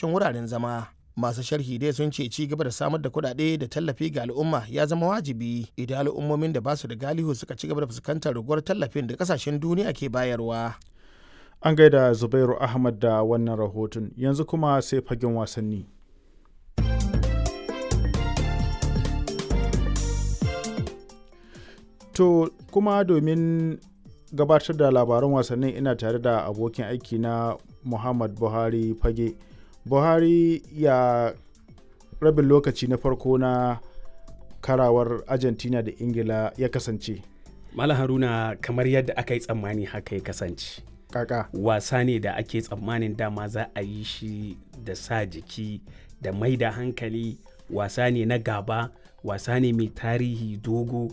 isasshen wuraren zama masu sharhi dai sun ce ci gaba da samar da kuɗaɗe da tallafi ga al'umma ya zama wajibi idan al'ummomin da ba su da galihu suka ci gaba da fuskantar raguwar tallafin da kasashen duniya ke bayarwa an gaida zubairu ahmad da wannan rahoton yanzu kuma sai fagen wasanni to kuma domin gabatar da labaran wasannin ina tare da abokin aiki na muhammad buhari fage buhari ya rabin lokaci na farko na karawar argentina da ingila ya kasance Malam Haruna kamar yadda aka yi tsammani haka ya kasance. kaka Wasa ne da ake tsammanin dama za a yi shi da sa jiki da mai da hankali wasa ne na gaba wasa ne mai tarihi dogo